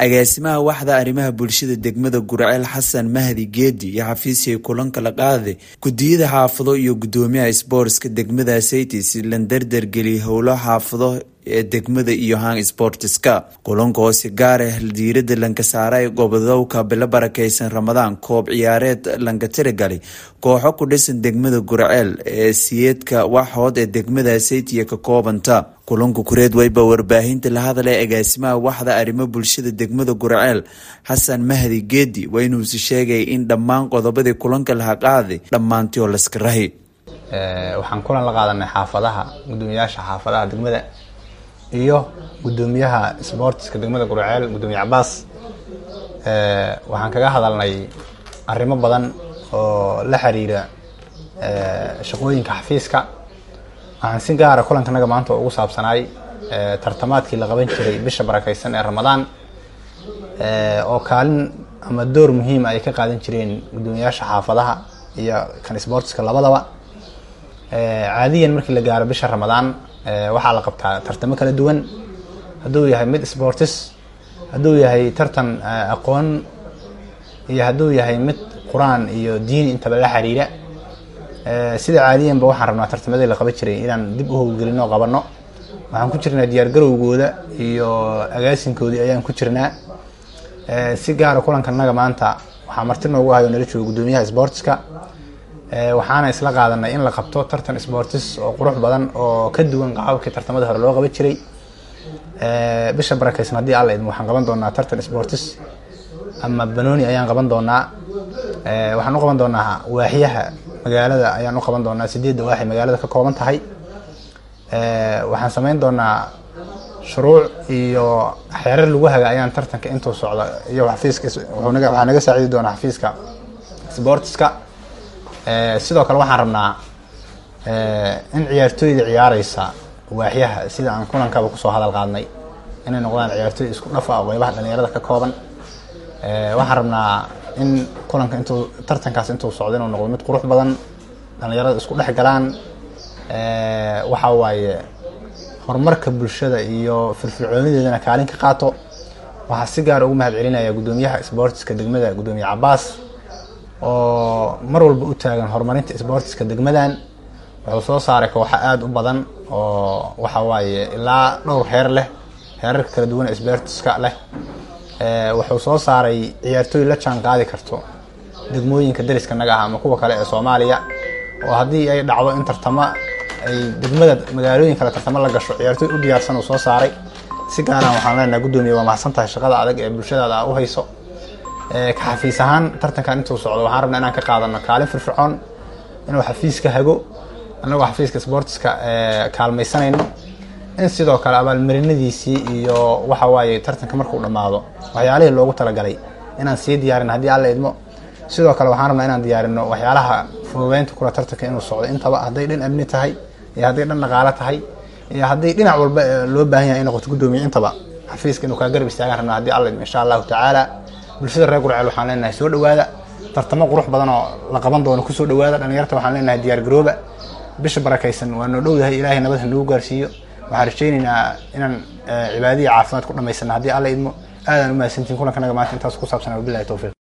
agaasimaha waxda arrimaha bulshada degmada gurceel xasan mahdi geedi iyo xafiiskii kulanka la qaaday gudiyada xaafado iyo gudoomiyaha sboortska degmada saytis lan dardargeliyay howlo xaafado ee degmada iyo hang sportiska kulanka hoose gaara diirada lanka saaray gobodowka bilo barakeysan ramadaan koob ciyaareed lanka tiragalay kooxo ku dhisan degmada gurceel ee siyeedka waxhood ee degmada saytiya ka koobanta kulanka kureed wayba warbaahinta la hadlay agaasimaha waxda arrimo bulshada degmada gurceel xasan mahdi geedi waa inuusi sheegay in dhammaan qodobadii kulanka laha qaaday dhammaantii oo laska rahi waxaan kulan la qaadanay xaafadaha gudoomiyayaasha xaafadaha degmada iyo gudoomiyaha sboortiska degmada gurceel gudoomiye cabaas waxaan kaga hadalnay arrimo badan oo la xiriira shaqooyinka xafiiska waxaan si gaara kulankanaga maanta ugu saabsanaay tartamaadkii la qaban jiray bisha barakeysan ee ramadaan oo kaalin ama door muhiima ay ka qaadan jireen gudoomiyayaasha xaafadaha iyo kan sboortiska labadaba caadiyan markii la gaaro bisha ramadaan waxaa la qabtaa tartamo kala duwan hadduu yahay mid sportis hadduu yahay tartan aqoon iyo hadduu yahay mid qur-aan iyo diin intaba la xiriira sida caadiyanba waxaan rabnaa tartamadii la qaban jiray inaan dib u howlgelino qabano waxaan ku jirnaa diyaargarowgooda iyo agaasinkoodii ayaan ku jirnaa si gaara kulankanaga maanta waxaa marti noogu ahayo nala jooga gudoomiyaha sportiska waxaana isla qaadanay in la qabto tartan sportis oo qurux badan oo ka duwan qaababkii tartamada hore loo qaban jiray bisha barakeysan haddii alla idmo waxaan qaban doonaa tartan sportis ama banooni ayaan qaban doonaa waxaan u qaban doonaa waaxyaha magaalada ayaan u qaban doonaa sideedda waaxay magaalada ka kooban tahay waxaan sameyn doonaa shuruuc iyo xeerar lagu haga ayaan tartanka intuu socda iyo xafiiska waxaa naga saacidi doonaa xafiiska sportiska sidoo kale waxaan rabnaa in ciyaartooyda ciyaareysa waaxyaha sida aan kulankaba kusoo hadal qaadnay inay noqdaan ciyaartooy isku dhafa oo qeybaha dhalinyarada ka kooban waxaan rabnaa in kulanka intuu tartankaas intuu socdo inuu noqdo mid qurux badan dhalinyarada isku dhex galaan waxa waaye horumarka bulshada iyo firfircoonideedana kaalin ka qaato waxaa si gaara ugu mahad celinaya gudoomiyaha sboortiska degmada gudoomiye cabaas oo mar walba u taagan horumarinta sboortiska degmadan wuxuu soo saaray kooxo aada u badan oo waxa waaye ilaa dhowr heer leh heerarka kala duwan sboortiska leh wuxuu soo saaray ciyaartooy la jaan qaadi karto degmooyinka dariska naga ah ama kuwa kale ee soomaaliya oo haddii ay dhacdo in tartamo ay degmada magaalooyin kale tartamo la gasho ciyaartooy u diyaarsan uu soo saaray si gaaraan waxaan leenaha gudoomiye waa mahadsan tahay shaqada adag ee bulshadaada a u hayso ka xafiis ahaan tartankan intuu socdo waxaan rabnaa inaan ka qaadano kaalin firfircoon inuu xafiiska hago annagoo xafiiska sboortiska kaalmaysanayno in sidoo kale abaalmarinadiisii iyo waxa waaye tartanka markuu dhammaado waxyaalihii loogu talagalay inaan sii diyaarin haddii alla idmo sidoo kale waxaan rabnaa inaan diyaarino waxyaalaha fududeynta kula tartanka inuu socdo intaba hadday dhan amni tahay iyo hadday dhan dhaqaalo tahay iyo hadday dhinac walba loo baahan yahay in noqoto gudoomiye intaba xafiiska inuu kaa garab istaagaan rabnaa haddii alla idmo insha allahu tacaala bulshada reer gurceel waxaan leenahay soo dhawaada tartamo qurux badan oo la qaban doono kusoo dhawaada dhalinyarta waxaan leenahay diyaar garooba bisha barakeysan waa noo dhow yahay ilaahay nabad ha nagu gaarsiiyo waxaan rajaynaynaa inaan cibaadihii caafimaad ku dhamaysana haddii alla idmo aadaan u mahadsantiin kulankanaga maanta intaas ku saabsan wabilahi towfiiq